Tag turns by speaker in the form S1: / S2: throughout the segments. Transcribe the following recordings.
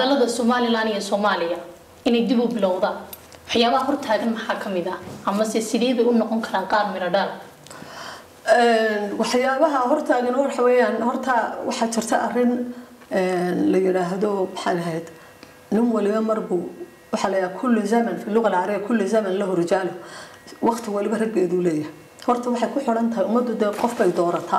S1: wadahadalada somalilan iyo soomaaliya inay dib u bilowdaan waxyaabaha hortaagan maxaa ka mid ah amase sidee bay u noqon karaan qaar midho dhaal
S2: waxyaabaha hortaagan waxa weeyaan horta waxaa jirta arrin la yidhaahdo maxaa lahayd nin waliba marbuu waxaa la yidhaha kulli zaman fi luga alcarabiya kulli zaman lahu rijaalu waqti waliba raggeeduu leeyahay horta waxay ku xidhan tahay ummaddu dee qof bay doorataa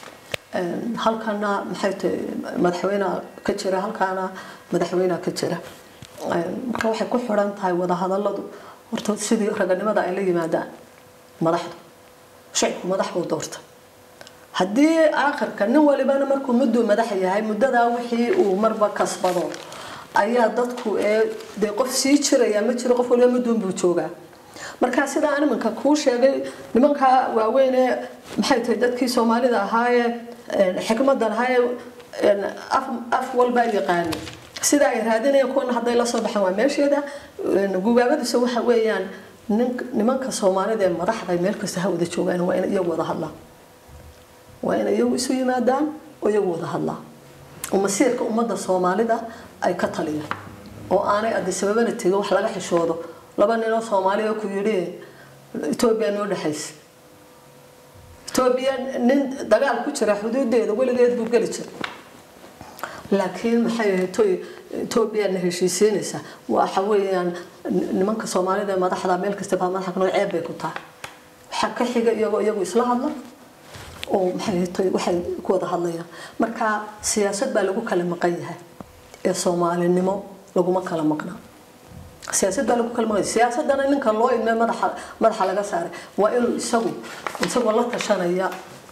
S2: halkana maxay tahay madaxweynea ka jira halkaana madaxweynea ka jira marka waxay ku xidhan tahay wadahadaladu horta sidii raganimada ay la yimaadaan madaxdu shicibku madax buu doorta haddii aakhirka nin walibana markuu mudduu madax yahay muddadaa wixii uu marba kasbado ayaa dadku ee dee qof sii jiraya ma jiro qof waliba mudduun buu joogaa marka sidaa iminka kuu sheegay nimanka waaweyne maxay tahay dadkii soomaalida ahaayee xikmadan ahaayee af walbaa yaqaani sida ay raadinayaan kuwana hadday la soo baxaan waa meesheeda gubaabadiisa waxa weeyaan nimanka soomaalida ee madaxda meel kasta ha wada joogaan waa in iyagu wada hadlaan waa in iyagu isu yimaadaan oo iyagu wada hadlaan oo masiirka ummadda soomaalida ay ka taliyaan oo aanay adisababana tegin wax laga xishoodo laba ninoo soomaaliya ku yidhi etoobiya noo dhexaysa etoobiya nin dagaal ku jira xuduudeeda weligeed buu geli jira laakiin maxay ahayd etoobiyana heshiisiinaysa waxa weeyaan nimanka soomaalida ee madaxda meel kasta baa madaxa kanoo ceeb bay ku tahay waxaa ka xiga iyagoo iyagu isla hadla oo maxay ahayd waxay ku wada hadlayaan marka siyaasad baa lagu kala maqan yahay ee soomaalinimo laguma kala maqnaa siyaasad baa lagu kala maqan siyaasadana ninka loo idmee madaxa madaxa laga saaray waa inuu isagu isagoo la tashanaya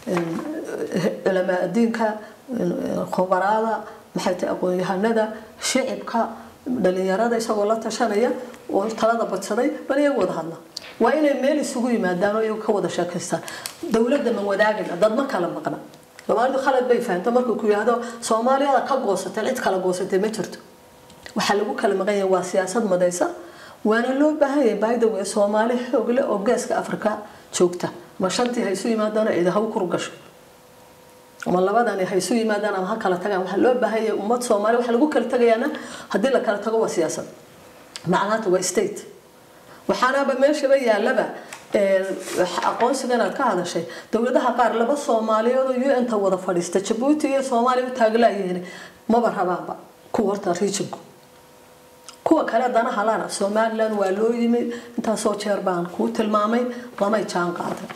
S2: culamaa diinka khubaraada maxay tahay aqoon-yahanada shicibka dhalinyarada isagoo la tashanaya oo talada badsaday bal iyagu wada hadla waa inay meel isugu yimaadaan oo iyagu ka wada sheekaystaan dowladda ma wadaagina dad ma kala maqna soomaalidu khalad bay fahamta markuu ku yidhaahdo soomaaliyada ka goosatay cid kala goosatay ma jirto waxaa lagu kala maqan yahay waa siyaasad madaysa waana loo baahan yahay baayda wey soomaali xoog leh oo geeska afrika joogta ma shantii ha isu yimaadaan cid ha u kurgasho ama labadani ha isu yimaadaan ama ha kala tagaan waxaa loo baahan yahay ummad soomaali waxa lagu kala tagayaana haddii la kala tago waa siyaasad macnaata waa state waxaanaba meeshaba yaalaba aqoonsigan aad ka hadashay dowladaha qaar laba soomaaliyood oo un ta wada fadhiista jabuuti iyo soomaaliya u taaglayihiin maba rabaanba kuwa horta regionku kuwa kale danaha lana somaliland waa loo yimi intaasoo jeer baan kuu tilmaamay lamay jaan qaaday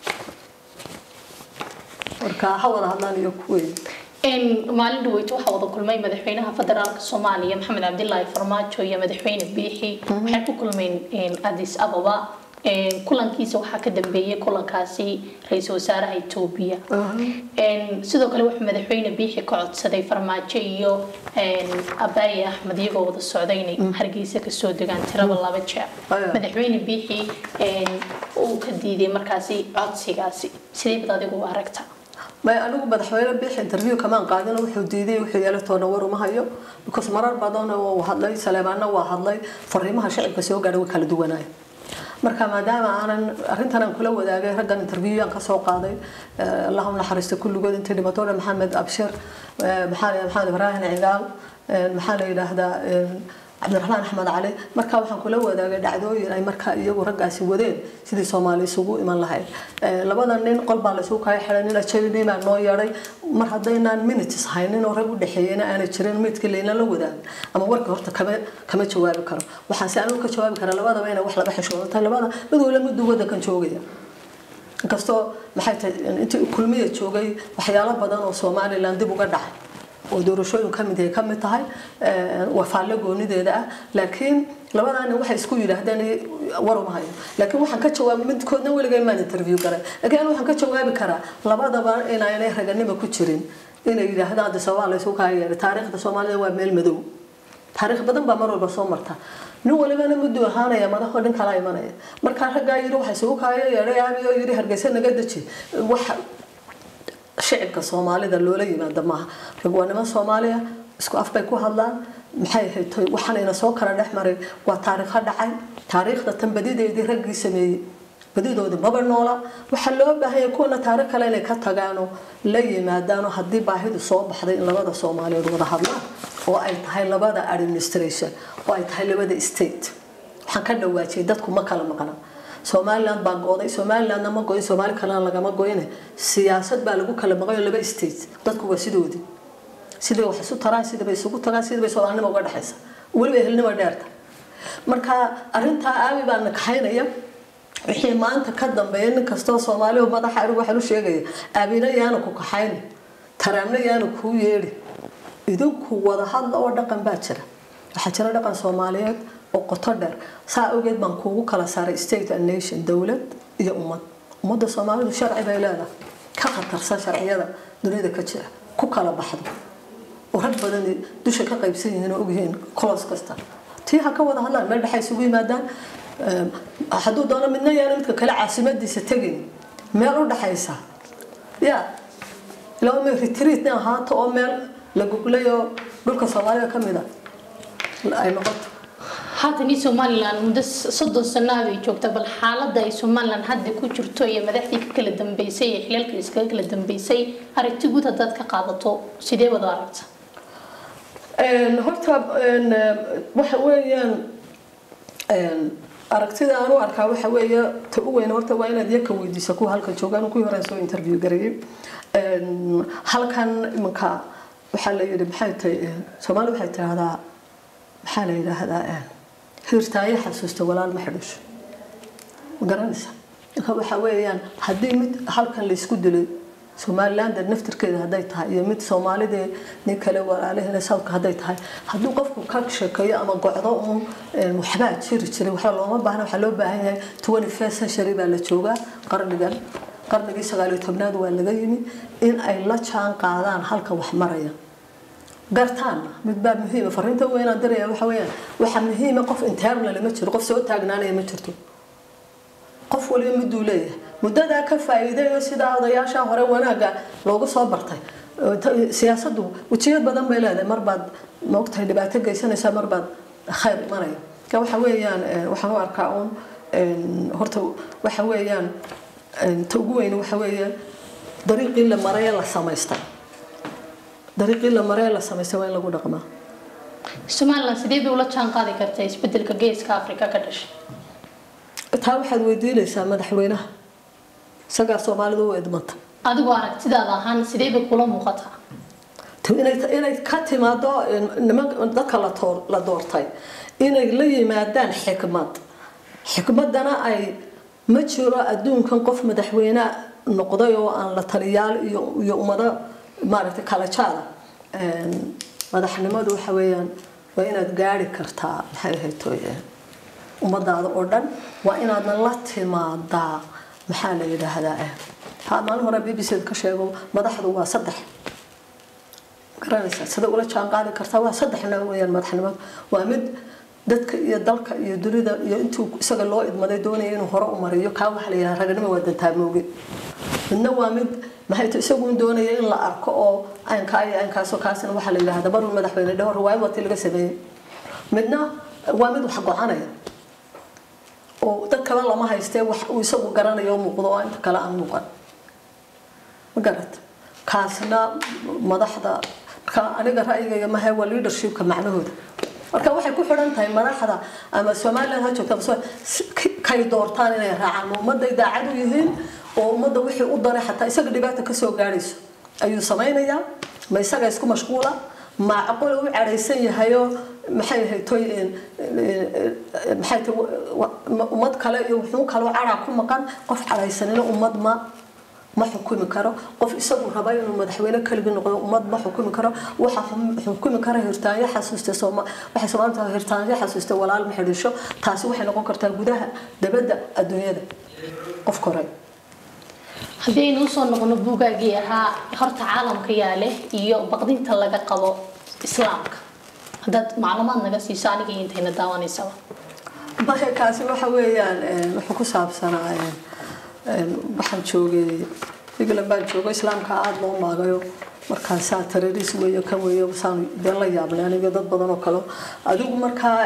S2: marka ha wada hadlaan iyo kuweyn
S1: maalin dhaweyt waxaa wada kulmay madaxweynaha federaalka soomaaliya maxamed cabdilaahi farmaajo iyo madaxweyne biixi waxay ku kulmeen adis ababa kulankiisa waxaa ka dambeeyay kulankaasi ra-iisul wasaaraha etoobiya sidoo kale wuxuu madaxweyne biixi ka codsaday farmaajo iyo abaaye axmed iyagoo wada socday inay hargeysa kasoo degaan tiraba laba jeer madaxweyne biixi uu ka diiday markaasi codsigaasi sidee bad adigu u aragtaa
S2: may anigu madaxweyne bix interview kamaan qaadin wuxuu diiday wuxuu yeelatoona war uma hayo because marar badan uu hadlay saleemaana waa hadlay fariimaha shacibka soo gaadhay way kala duwanaay marka maadaama aanan arrintan aan kula wadaagay raggan interview aan kasoo qaaday allahu naxariista kulligood intay dhimatoo dhan maxamed abshir maxaa la maxamed ibraahim cigaal maxaa la yidhaahdaa cabdiraxmaan axmed cali marka waxaan kula wadaagay dhacdooyin ay markaa iyagu raggaasi wadeen sidii soomaali isugu iman lahayd labada nin qol baa laysugu kala xidhay nin ajabini baa noo yeedhay mar haddaynaan minutes haynin oo rag u dhexeeyena aanay jirin midkii layna la wadaagin ama warkii horta kama kama jawaabi karo waxaan si anigu ka jawaabi karaa labadaba inay wax laga xishoodo tahay labada mid wala miduu wadankan joogaya inkastoo maxay tahay intii kulmiya joogay waxyaalo badan oo somaliland dib uga dhacay oo doorashooyin ka mid ay ka mid tahay waa faalle goonideeda ah laakiin labadaani waxay isku yidhaahdeen war uma hayo laakiin waxaan ka jawaabay midkoodna weligay maan interview garay laakiin anigu waxaan ka jawaabi karaa labadaba inaanay raganimo ku jirin inay yidhaahdaan de sabaa laysu kaa yeedhay taariikhda soomaalida waa meel madow taariikh badan baa mar walba soo marta nin walibana muduu ahaanaya madaxoo dhin kala imanaya markaa raggaa yidhi waxa isugu kaayo yeedhay aabi oo yidhi hargeysa naga deji waxa shicibka soomaalida loola yimaado maaha rag waa niman soomaaliya isku af bay ku hadlaan maxay ahayd waxaanayna soo kala dhex maray waa taariikho dhacay taariikhda tan badideedii raggii sameeyey badidoodii maba noola waxaa loo baahanya kuwana taariikh kale inay ka tagaanoo la yimaadaanoo haddii baahidu soo baxday in labada soomaaliyeed wada hadlaan oo ay tahay labada administration oo ay tahay labada state waxaan ka dhawaajiyay dadku ma kala maqna somaliland baa gooday somalilandna ma goyin soomaali kalena lagama goyne siyaasad baa lagu kala maqayo laba state dadku waa sidoodii sidii wax isu taraan sidii bay isugu tagaan sidii bay soomaalinimo uga dhexaysa weliba ehelnimo dheerta marka arrintaa aabi baa nakaxaynaya wixii maanta ka dambeeya nin kastoo soomaalihu madaxa arigu waxaan u sheegaya aabina yaana ku kaxayni taraamna yaana kuu yeedhi idinku wada hadla oo dhaqan baa jira waxaa jira dhaqan soomaaliyeed oo qoto dheer saa awgeed baan kuugu kala saaray state and nation dowlad iyo ummad ummadda soomaalidu sharci bay leedahay ka khatarsan sharciyada dunida ka jira ku kala baxdo oo rag badan dusha ka qaybsan yihiin oo ogyihiin kolos kasta tii ha ka wada hadlaan meel dhexa isugu yimaadaan hadduu doono midna yaana midka kale caasimadiisa tegin meel u dhaxaysa ya ilaa meel retreat ahaato oo meel la guglay oo dhulka soomaalida ka mid a ay noqoto
S1: haatan ii somalilan muddo soddon sanaa bay joogta bal xaaladda ay somalilan hadda ku jirto iyo madaxdii ka kala dambeysay iyo xilaalkii iskaga kala dambeysay aragti guud haddaad ka qaadato sidee wada aragta
S2: horta waxa weeyaan aragtida aan u arkaa waxa weeye ta u weyn horta waa inaad yaka weydiisa kuwa halkan joogaan kuwii hore soo interview gareeyay halkan imanka waxaa la yidhi maxay tahay soomaali waxay tidhahdaa maxaa la yidhaahdaa hirtaayo xasuusta walaal ma xidhisho ma garanaysa marka waxa weeyaan haddii mid halkan laysku dilay somaliland naftirkeeda hadday tahay iyo mid soomaalidee nin kale walaalahena southka hadday tahay hadduu qofku ka sheekeeyo ama gocdo uun waxbaa jiri jiray waxba looma baahna waxaa loo baahan yahay twenty first century baa la joogaa qarnigan qarnigii sagaaliyo tobnaad waa laga yimi in ay la jaan qaadaan halka wax maraya gartaan mid baa muhiima fariinta weynaan diraya waxa weeyaan waxa muhiima qof internal ma jiro qof soo taagnaanaya ma jirto qof waliba miduu leeyahay muddadaa ka faa'iidayo sidaa odayaasha hore wanaaga loogu soo bartay siyaasaddu wejiyad badan bay leedahay marbaad maogtahay dhibaato geysanaysaa marbaad khayr imanaya ka waxa weeyaan waxaan u arkaa uun horta waxa weeyaan ta ugu weyn waxa weeye dariiqii la maray ee la samaystay dariiqii la maray ee la samaystay waa in lagu dhaqmaa
S1: somalilan sidee bay ula jaan qaadi kartaa isbedelka geeska afrika ka dhashay
S2: taa waxaad weydiinaysaa madaxweynaha isagaa soomaalidu u idmanta
S1: adigoo aragtidaada ahaan sidee bay kula muuqataa
S2: inay ka timaado dadka la doortay inay la yimaadaan xikmad xikmadana ay ma jiro adduunkan qof madaxweyne noqday oo aan la taliyaal iyo ummado maaragtay kala jaada madaxnimadu waxa weeyaan waa inaad gaari kartaa maxay ahayd ummadaada oo dhan waa inaadna la timaadaa maxaa la yidhaahdaa ha maalin hore b b c ka sheego madaxdu waa saddex garanaysaa sida ula jaan qaadi kartaa waa saddexna weeyaan madaxnimadu waa mid dadka iyo dalka iyo dunida iyo intuu isaga loo idmaday doonaya inuu hore u mariyo kaa waxaa la yidhaha raganimo waa dantaamooge midna waa mid maxay tahay isagu doonaya in la arko oo aynkaa iyo aynkaasoo kaasina waxaa la yidhahda marun madaxweyne dhaho riwaayad waati laga sameeyey midna waa mid wax gocanaya oo dad kale lama haystee wax uu isagu garanayo oo muuqdo oo inta kale aan muuqan ma garat kaasna madaxda marka aniga ra'yigayga mahe waa leadershipka macnahooda marka waxay ku xidhan tahay madaxda ama somaliland ha joogta kay doortaan inay raacaan ma ummadday daacad u yihiin oo ummadda wixii u daray xataa isaga dhibaata kasoo gaadhayso ayuu samaynayaa ma isaga isku mashquula ma aqoon u cadhaysan yahayo maxay haytoy maxay tahay ummad kale iyo wuxuu kaloo cadhaa ku maqan qof cadhaysanina ummad ma ma xukumi karo qof isagu raba inuu madaxweyne keligii noqdo ummad ma xukumi karo waxa xukumi kara hirtaanyo xasuusta waxay soomaalida hirtaanyo xasuusta walaal ma xidhisho taasi waxay noqon kartaa gudaha dabadda adduunyada qof koray
S1: haddii aynu usoo noqono buugaagii ahaa horta caalamka yaa leh iyo baqdinta laga qabo islaamka haddaad macluumaad naga siiso aniga iyo intayna daawanaysaba
S2: maya kaasi waxa weeyaan wuxuu ku saabsanaa waxaan joogay england baan joogo islaamka aada loo maagayo markaasaa terroris weeyo kan weeyo saan been la yaabnay aniga dad badan oo kale adigu markaa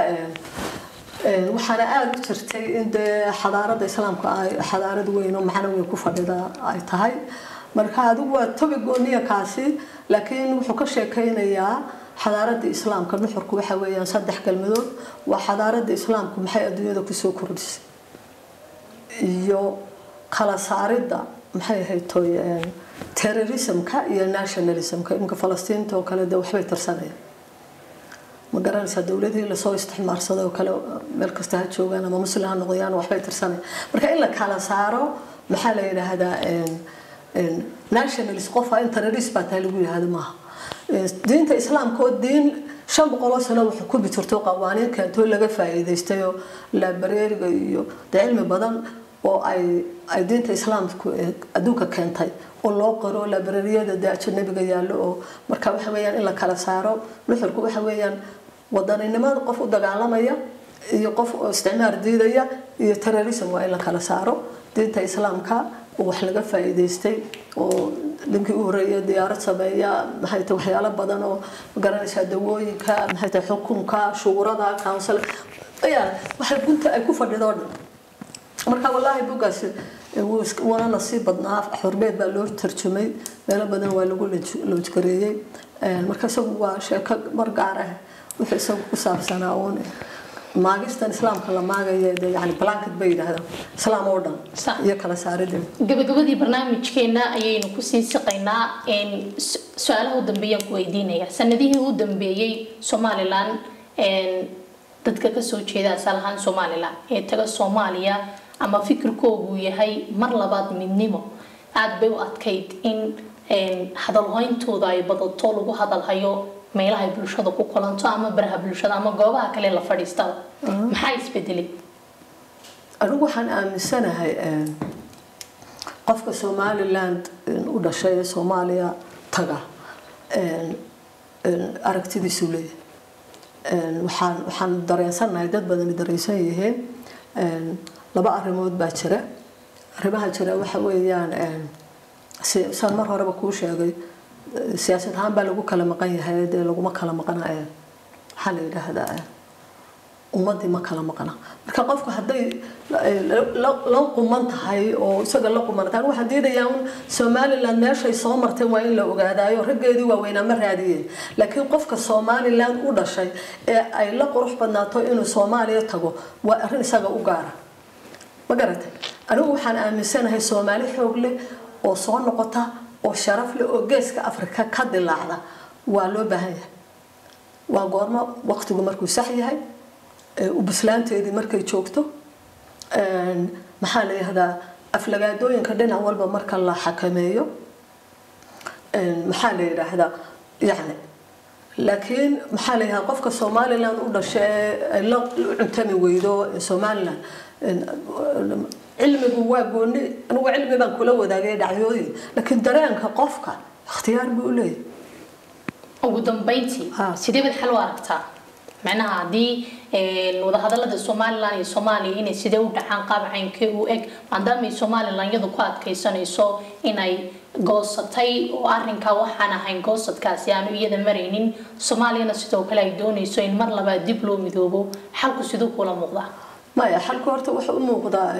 S2: waxaana aada u jirtay in dee xadaarada islaamka ay xadaarad weyn oo macno weyn ku fadhida ay tahay marka adigu waa tobi gooniya kaasi laakiin wuxuu ka sheekaynayaa xadaaradda islaamka nuxurku waxa weeyaan saddex kelmadood waa xadaaradda islaamku maxay adduunyada kusoo kordhisay iyo kala saaridda maxay ahayd toy terrorismka iyo nationalismka iminka falastiinta oo kale de waxbay tirsanayaan ma garanaysaa dowladihii lasoo isticmaarsaday oo kale meel kasta ha joogaan ama muslim ha noqdayaan waxbay tirsanayaan marka in la kala saaro maxaa la yidhaahdaa nationalist qofa in terrorist baa tahay lagu yidhaahdo maaha diinta islaamka oo diin shan boqoloo sano wuxuu ku bitirto qawaaniin keentoo laga faa'iidaystay oo laabareeriga iyo de cilmi badan oo ay ay diinta islaamku adduunka keentay oo loo qoro laabareeriyada de ajanabiga yaallo oo marka waxa weeyaan in la kala saaro nuxurku waxa weeyaan wadaninimada qof u dagaalamaya iyo qof oo isticmaar diidaya iyo terrorism waa in la kala saaro diinta islaamka oo wax laga faa'iidaystay oo ninkii u horeeyay diyaarad sameeya maxay tahay waxyaalo badan oo magaranaysaa dawooyinka maxay tahay xukunka shuurada council ayaa waxay gunta ay ku fadhido dhan marka wallaahi bugaas waana nasiib badnaa xorbeed baa loo tarjumay meelo badan waa lagu loojgareeyey marka isagu waa sheeko mar gaar ah wuxuu isagu ku saabsanaa uun maagistan islaamka la maagaya de yani blanket bay yidhaahdaan islaam oo dhan iyo kala saaridin
S1: gabagabadii barnaamijkeena ayaynu kusii siqaynaa su-aalaha u dambeeyaan ku weydiinaya sanadihii u dambeeyey somalilan dadka kasoo jeeda asal ahaan somalilan ee taga soomaaliya ama fikirkoogu yahay mar labaad midnimo aada bay u adkayd in hadalhayntooda ay badato lagu hadalhayo meelaha ay bulshada ku kulanto ama baraha bulshada ama goobaha kale la fadhiistaba maxaa isbedelay
S2: anigu waxaan aaminsanahay qofka somaliland u dhashay ee soomaaliya taga aragtidiisu leeyahay waxaan waxaan dareensanahay dad badani dareensan yihiin laba arrimood baa jira arrimaha jira waxa weeyaan saan mar horeba kuu sheegay siyaasad ahaan baa lagu kala maqan yahay dee laguma kala maqana waxaa la yidhaahdaa ummadii ma kala maqna marka qofku hadday la quman tahay oo isaga la qumantaan waxaan diidayaa un somaliland meeshay soo martay waa in la ogaadaayo raggeedii waaweynaa ma raadiyeen laakiin qofka somaliland u dhashay ee ay la qurux badnaato inuu soomaaliya tago waa arrin isaga u gaara ma garatay anigu waxaan aaminsanahay soomaali xoog leh oo soo noqota oo sharaf leh oo geeska afrika ka dilaacda waa loo baahan yahay waa goormo waqtigu markuu sax yahay ubislaanteedii markay joogto maxaa la yihahdaa aflagaadooyinka dhinac walba marka la xakameeyo maxaa la yidhaahdaa yani laakiin maxaa la yihahdaa qofka somaliland u dhasha ee la cuntami weydo somaliland cilmigu waa gooni anigu cilmi baan kula wadaagay dhacyooyin laakiin dareenka qofka ikhtiyaar buu u leeyahay
S1: ugu dambeyntii sidee baad xal u aragtaa macnaha haddii wadahadalada somalilan iyo soomaaliya inay sidee u dhacaan qaab caynkee u eg maadaamay somalilan iyadu ku adkaysanayso inay goosatay oo arrinkaa waxaan ahayn goosadkaasi aanu iyada maraynin soomaaliyana sidoo kale ay doonayso in mar labaad dib loo midoobo xalku siduu kula muuqdaa
S2: maya xalku horta wuxuu u muuqdaa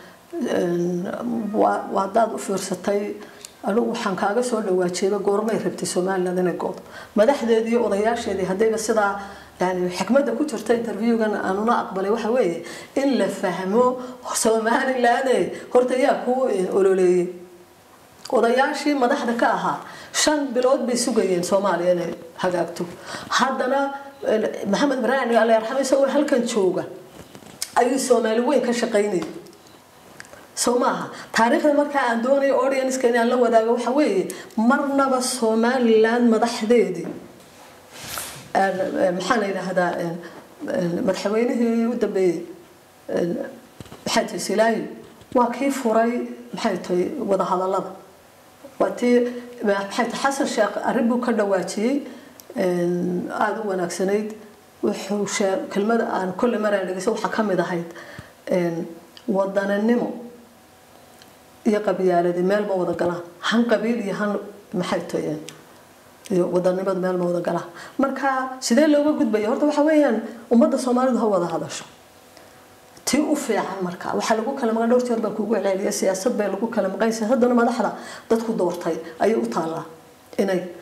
S2: waa haddaad u fiirsatay anigu waxaan kaaga soo dhawaajiyaba goormay rabtay somaliland inay goodo madaxdeedii iyo odayaasheedii haddayba sidaa yani xikmadda ku jirta interviewgan aanuna aqbalay waxa weeye in la fahmo somaliland horta yaa kuu ololeeyey odayaashii madaxda ka ahaa shan bilood bay sugayeen soomaaliya inay hagaagto haddana maxamed ibraahim alla yarxamo isagoo halkan jooga ayuu soomaali weyn ka shaqaynayay soo maaha taariikhda markaa aan doonayo audienska inaan la wadaago waxa weeye marnaba somaliland madaxdeedii maxaa la yidhaahdaa madaxweynihii u dambeeyey maxay tahay silaayo waa kii furay maxay tahay wadahadalada waa tii maxay tahay xasan sheekh arrin buu ka dhawaajiyey aada u wanaagsanayd wuxuu shee kelmada aan kolle maraan dhegeysa waxaa ka mid ahayd wadaninimo iyo qabyaaladi meel ma wada galaan han qabiil iyo han maxay tahay iyo wadanimada meel ma wada galaan marka sidee looga gudbaya horta waxa weeyaan ummadda soomaalidu ha wada hadasho tii u fiican marka waxaa lagu kala maqan dhowr jeer baan kugu celceliya siyaasad bay lagu kala maqan siyaasadana madaxda dadku doortay ayay u taallaa inay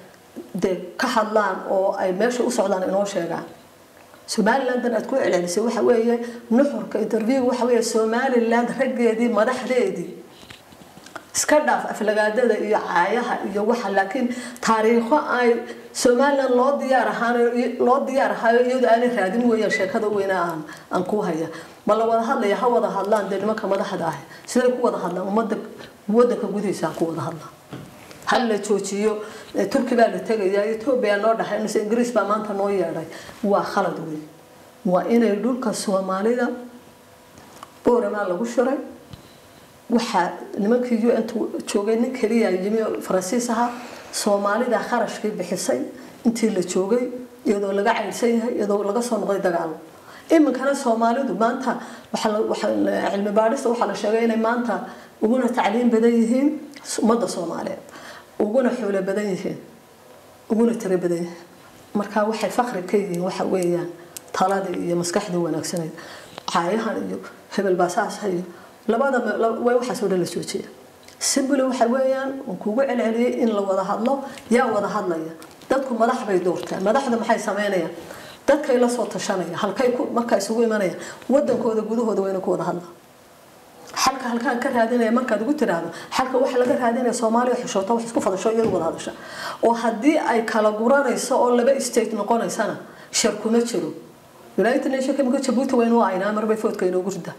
S2: dee ka hadlaan oo ay meesha u socdaan inoo sheegaan somalilandan aad ku celcelisay waxa weeye nuxurka interview waxa weeye somaliland raggeedii madaxdeedii iska dhaaf aflagaadada iyo caayaha iyo waxa laakiin taariikho ay somaliland loo diyaar ahaan loo diyaar ahaayo iyadoo aanay raadin weeyaan sheekada weyne aan aan ku haya ma la wada hadlaya ha wada hadlaan dee nimanka madaxda ah siday ku wada hadlaan ummadda wadanka gudihiisa ha ku wada hadlaan hal la joojiyo turki baa la tegaya etoobiya noo dhaxay mise ingiriis baa maanta noo yeedhay waa khalad wey waa inay dhulka soomaalida booramaa lagu shiray waxaa nimankii u n joogay nin keliya yimi faransiis ahaa soomaalida kharashkii bixisay intii la joogay iyadoo laga caylsan yahay iyadoo laga soo noqday dagaalo iminkana soomaalidu maanta cilmi baadhista waxaa la sheegay inay maanta uguna tacliim badan yihiin ummadda soomaaliyeed uguna xoolo badan yihiin uguna tiro badan yihiin marka waxay fakri ka yihiin waxa weeyaan taladii iyo maskaxdii wanaagsaneyd caayahan iyo hebel baasaasa iyo labada way waxaas oo dhan la joojiya simbly waxa weeyaan uu kugu celceliyay in la wada hadlo yaa wada hadlaya dadku madax bay doortaan madaxda maxay sameynayaan dadkay la soo tashanaya halkay markaa isugu imanayaan wadankooda gudahooda wayna ku wada hadlaan xalka halkaan ka raadinaya markaad ugu tiraahdo xalka waxa laga raadinaya soomaaliya xishoota wax isku fadasho iyadu wada hadasha oo haddii ay kala guranayso oo laba state noqonaysana shar kuma jiro united nation kamika jabuuti waynu aynaa marbay foodka inoogu rida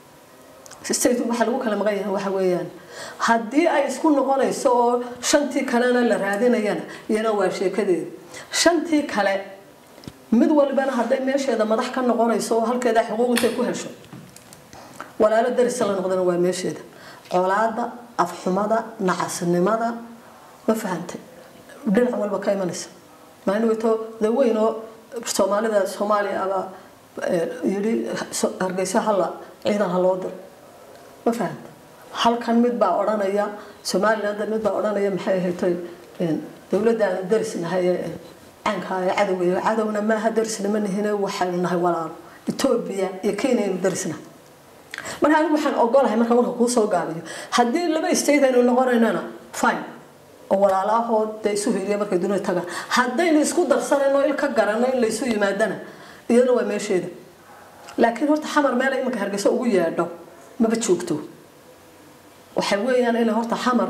S2: state waxa lagu kala maqan yahay waxa weeyaan haddii ay isku noqonayso oo shantii kalena la raadinayana iyana waa sheekadeeda shantii kale mid walbana hadday meesheeda madax ka noqonayso oo halkeeda xuquuq intay ku hesho walaalo darisa la noqdana waa meesheeda colaada afxumada nacasnimada ma fahantay dhinac walba ka imanaysa maalin weyto da weyn oo soomaalida soomaaliya abaa yidhi hargeysa hala ciidan ha loo diro ma fahanta halkan mid baa odhanaya somaliland mid baa odhanaya maxay ahayd dowladda aanu darisnahay caanka ee cadowga cadowna maaha darisna ma nihine waxaynu nahay walaalo etoobiya iyo kenya aynu darisnahay marka anigu waxaan ogolahay marka warka kuu soo gaabiyo haddii laba state aynu noqonaynana fine oo walaalahood dee isu heliya markay dunida tagaan haddaynu isku darsanayno il ka garanno in laysu yimaadana iyadana waa meesheeda laakiin horta xamar meel iminka hargeysa ugu yeedho maba joogto waxay weeyaan inay horta xamar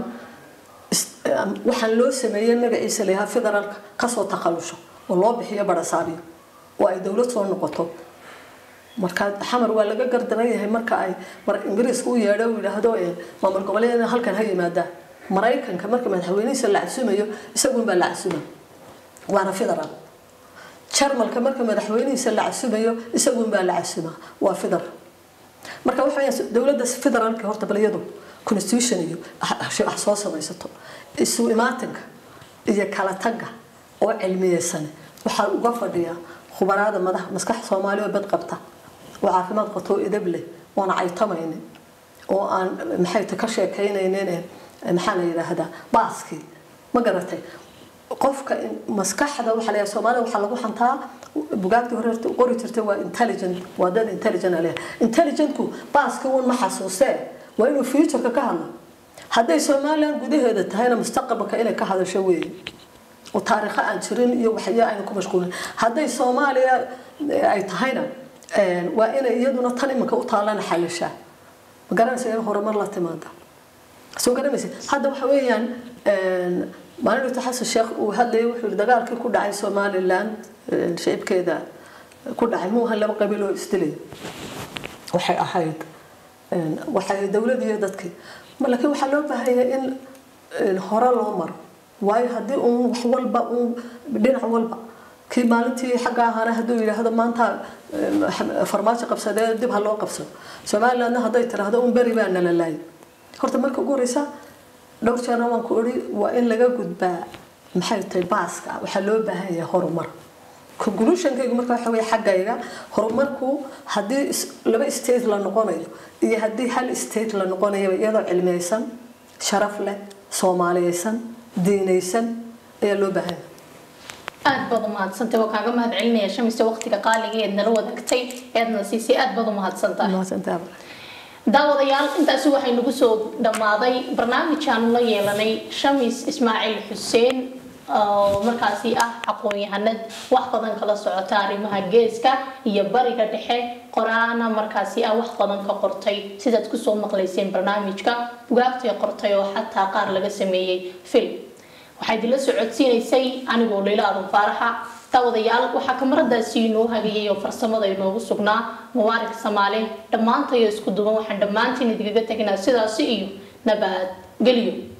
S2: waxaan loo sameeyey magaciisa layahaa federaalka kasoo takhalusho oo loo bixiyo barasaabiyo oo ay dowlad soo noqoto marka xamar waa laga gardaran yahay marka ay ingiriiska u yeedho uu yidhaahdo maamul goboleed halkan ha yimaadaan maraykanka marka madaxweynihiisa la casumayo isagunbaa la casuma waana federaal jarmalka marka madaxweynihiisa la casumayo isagunbaa la casuma waa federal marka waxa dowladda federaalka horta balyadu constitution iyo wax soo samaysato isu imaatinka iyo kala tagga oo cilmiyeysan waxaa uga fadhiya khubaraada madax maskax soomaali oo bad qabta oo caafimaad qabto oo edab leh oon caytamaynin oo aan maxay ta ka sheekaynaynin maxaa la yidhaahdaa baaskii ma garatay qofka maskaxda waxaa la soomaalida waxaa lagu xantaa bugaagtii hore qori jirtay waa intelligent waa dad intelligent aleh intelligentku baaskii uun ma xasuustee waa inuu futureka ka hadlo hadday somaliland gudaheeda tahayna mustaqbalka inay ka hadasho weeye oo taariikho aan jirin iyo waxya aynu ku mashquulin hadday soomaaliya ay tahayna waa inay iyaduna tan iminka u taallana xalishaa ma garanaysa in horumar la timaada soo garamaysa hadda waxa weeyaan maalin dhigto xasan sheekh uu hadlayay wuxuu yihi dagaalkii ku dhacay somaliland shicibkeeda ku dhacay muu ahan laba qabiil oo isdilay waxay ahayd waxay dowlad iyo dadkii laakiin waxaa loo baahanya in hore loo maro waayo haddii uun wax walba uun dhinac walba kii maalintii xagga ahaana hadduu yidhaahdo maanta farmaajo qabsadee dib ha loo qabsado somalilandna hadday tiraahdo un beri baa nala laayay horta marka ugu horeysa dhowr jeerna waan ku odhi waa in laga gudbaa maxay tahay baaska waxaa loo baahan yahay horumar conclusionkaygu marka waxa weye xaggayga horumarku haddii laba state la noqonayo iyo haddii hal state la noqonayo iyadoo cilmiyeysan sharaf leh soomaaliyeysan diinaysan ayaa loo baahan yahay
S1: aad baad umahadsantay waa kaaga mahad celinaya shamise waqtiga qaaliga eed nala wadaagtay eedna siisay aad baad umahadsantahay daawadayaal intaasi waxay nagu soo dhammaaday barnaamij aanu la yeelanay shamis ismaaciil xuseen oo markaasi ah aqoon-yahanad wax badan kala socota arrimaha geeska iyo bariga dhexe qoraana markaasi ah wax badan ka qortay sidaad kusoo maqlayseen barnaamijka bugaagtay qortay oo xataa qaar laga sameeyey film waxaa idinla socodsiinaysay anigoo leyla adan faaraxa daawadayaal waxaa kamaradaasi inoo hagayay oo farsamada inoogu sugnaa mubaarak samaale dhammaantayo isku duban waxaan dhammaantiin idinkaga teginaa sidaasi iyo nabad gelyo